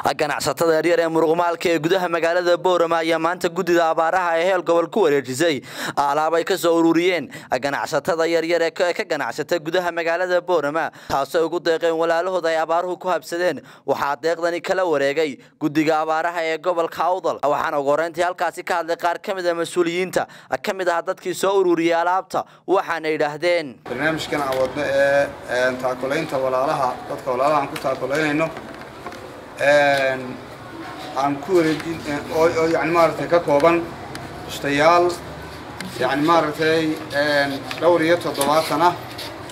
ganacsatada yaryar ee muruqmaalka ee gudaha magaalada boorama ayaa maanta guddida abaaraha ee heel gobol ku wareejisay alaab ay ka soo ururiyeen ganacsatada yaryar ee ka ganacsata gudaha magaalada boorama taasoo ugu deeqeen walaalahooda ay abaaruhu ku habsadeen waxaa deeqdani kala wareegay guddiga abaaraha ee gobolka awdal waxaana ugu horeyntii halkaasi ka hadlay qaar ka mid a mas-uuliyiinta ka mid ah dadkii soo ururiyey alaabta waxaana yidhaahdeen barnaamijkan aan wadno ee taakulaynta walaalaha dadka walaalaha aan ku taakulaynayno aan ku wareejin oo yani maaragtay ka kooban ishtayaal yani maaragtay dhowr iyo toddobaatan ah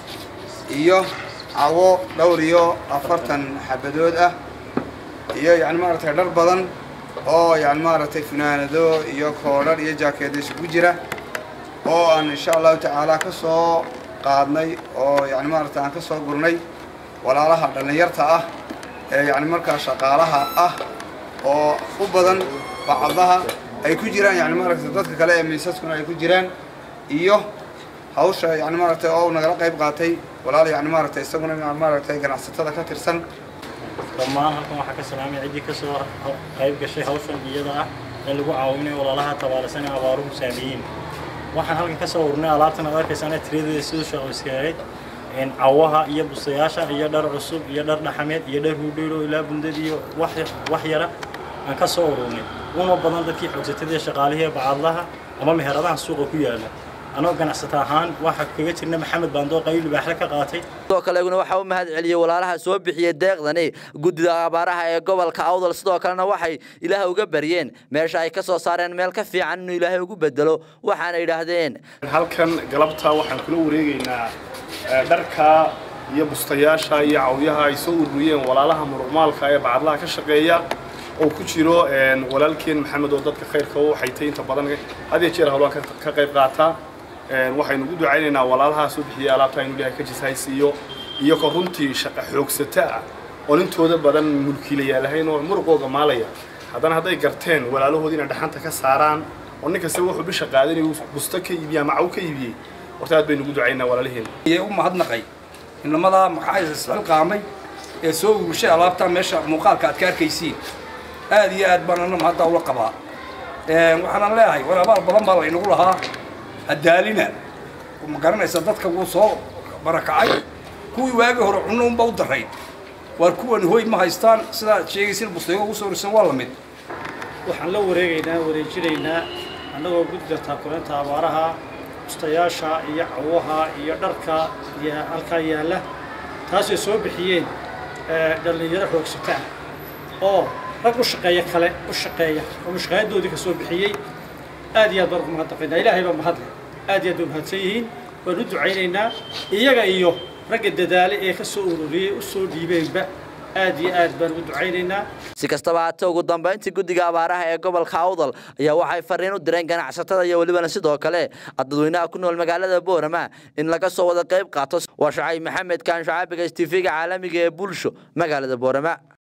iyo cawo dhowr iyo afartan xabadood ah iyo yani maaragtay dhar badan oo yani maaragtay funaanado iyo koodhar iyo jaakeedo isugu jira oo aan insha allahu tacaala ka soo qaadnay oo yani maaragtay aan ka soo gurnay walaalaha dhallinyarta ah ee yani markaa shaqaalaha ah oo u badan bacdaha ay ku jiraan yani maaragtay dadka kale ee miisaskuna ay ku jiraan iyo hawsha yani maaragtay oo nagala qayb qaatay walaal yani maaragtay isaguna maaragtay ganacsatada ka tirsan dhammaan halkan waxaa ka salaamay ciddii ka soo qayb gashay hawshan iyada ah ee lagu caawinayo walaalaha tabaalasan ee abaaruhu saameeyeen waxaan halkan ka soo ururnay alaabtan aad arkaysaan tiradeeda siduu shaqayskaayd cawaha iyo bustayaasha iyo dhar cusub iyo dhar dhaxameed iyo dhar huudheylo ilaa bundad iyo wax yara aan ka soo ururnay una badan dadkii xoogsatadii shaqaalihii ee bacadlaha ama meheradaha suuqa ku yaala anoo ganacsata ahaan waxaa kaga jirna maxamed baandoo qayb libaaxle ka qaatay sidoo kale iguna waxaa u mahad celiyey walaalaha soo bixiyey deeqdani guddida abaaraha ee gobolka awdal sidoo kalena waxay ilaah uga baryeen meesha ay ka soo saareen meel ka fiican inuu ilaahay ugu bedelo waxaana yidhaahdeen halkan galabta waxaan kula wareegaynaa dharka iyo bustayaasha iyo cawyaha ay soo ururiyeen walaalaha muruqmaalka ee bacadlaha ka shaqeeya oo ku jiro walaalkeen maxamed oo dadka khayrka u xaytay inta badan had iyo jeer hawlaan ka qayb qaataa waxaynu ugu ducaynaynaa walaalaha soo bixiyay alaabta inu ilahay ka jishaysiiyo iyagoo runtii shaqa xoogsata ah oon intooda badan mulkiilayaal ahayn oo muruqooga maalaya haddana hadday garteen walaalahood inay dhaxanta ka saaraan oo nin kasta wuxuu bisha qaadanay busto ka iibiyey ama caw ka iibiyey horta aad baynu ugu ducaynaa walaalihiin iyay u mahadnaqay inamadaa maxaa isxilqaamay ee soo urushay alaabtaa meesha muuqaalka aad ka arkaysiin aad iyo aad baan anama hadda ula qabaa waxaanan leeyahay war abaal badan baa laynagu lahaa hadaalina ma garanaysa dadka wuu soo barakacay kuwii waagii hore cunno unba u darayd waar kuwan hoy ma haystaan sidaad sheegaysin bustayo ugu soo risan waa la mid waxaan la wareegaynaa wareejinaynaa annagoo guddida taakulaynta abaaraha bustayaasha iyo cawaha iyo dharka iyo halkaa yaalla taasay soo bixiyeen dhallinyaro xoogsata ah oo rag u shaqeeya kale u shaqeeya oo mushqaayadoodii ka soo bixiyey aad iyo aad baan ugu mahadnaqaynaa ilaahay baa mahadle aad iyo aad bay mahadsan yihiin waan u ducaynaynaa iyaga iyo ragga dadaale ee ka soo ururiyey u soo dhiibeenba aad iyo aad baan ugu ducaynaynaa si kastaba haatee ugu dambayntii guddiga abaaraha ee gobolka awdal ayaa waxay fariin u direen ganacsatada iyo welibana sidoo kale dadweynaha ku nool magaalada boorama in laga soo wada qayb qaato waa shacay maxamed kaan shacaabiga s tv-ga caalamiga ee bulsho magaalada boorama